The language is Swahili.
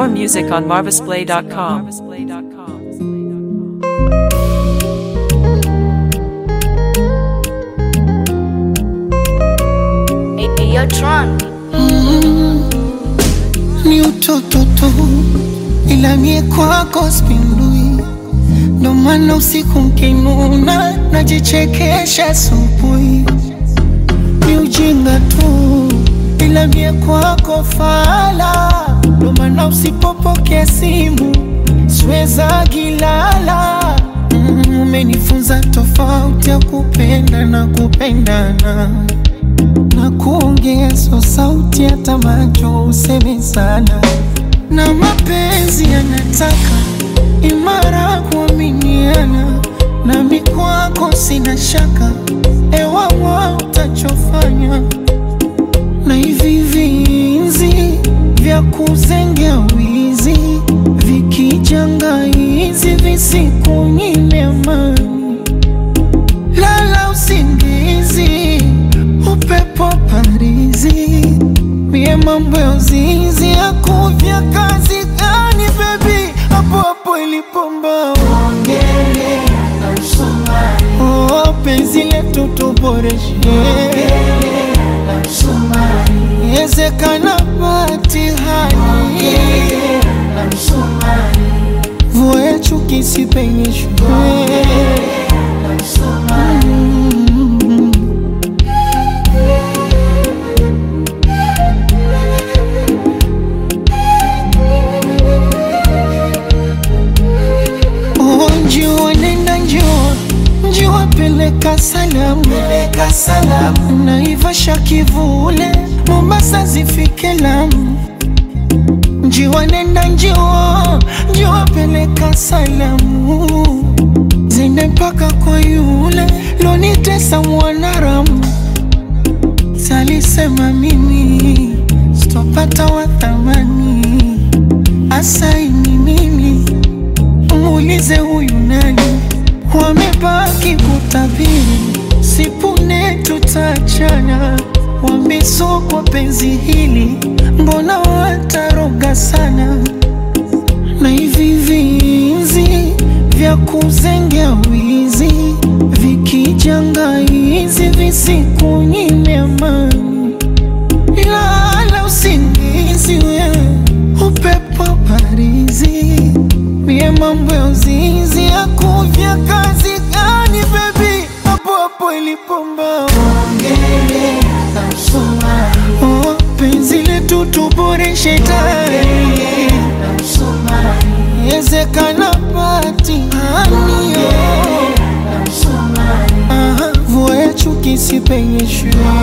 More music on marvisplay.com. Hey, Tron. ni utoto tu, ila mie kwako spindui, ndo maana usiku mkinuna najichekesha asubuhi. Ni ujinga tu, ila mie kwako fala, ndo maana usipopokea simu siweza gilala. Mm, Umenifunza tofauti ya kupenda na kupendana na kuongea so sauti hata macho useme sana, na mapenzi yanataka imara kuaminiana, nami kwako sina shaka, ewawa utachofanya na hivi vinzi vya kuzengea wizi vikijanga hizi visikunyime amani lala usingizi, upepo parizi, mie mambo ya uzinzi yakuvya kazi gani bebi, hapo hapo ilipomba ongele na msumari, oh, penzi letu tuboreshe na msumari, yezekana batihani na msumari, vue chuki sipenyeshwe Oh, njua nenda njua njua peleka salamu peleka salamu naivasha kivule Mombasa zifike Lamu njiwa nenda njua njua peleka salamu zende mpaka kwa yule lonitesa mwanaramu salisema mimi sitopata wa thamani asaini mimi muulize huyu nani, wamebaki kutabiri, sipune tutachana, wamesokwa penzi hili, mbona wataroga sana, na hivi vinzi vya kuzengea wizi vikijanga hizi visikunyime amani lala usingizi wewe, upepo parizi, mie mambo ya uzinzi ya kuvya kazi gani bebi, hapo hapo ilipomba ongele na msumari, oh, penzi letu tuboreshe tayari na msumari, yezekana pati hanio na msumari, aha, vua ya chuki sipenyeshwe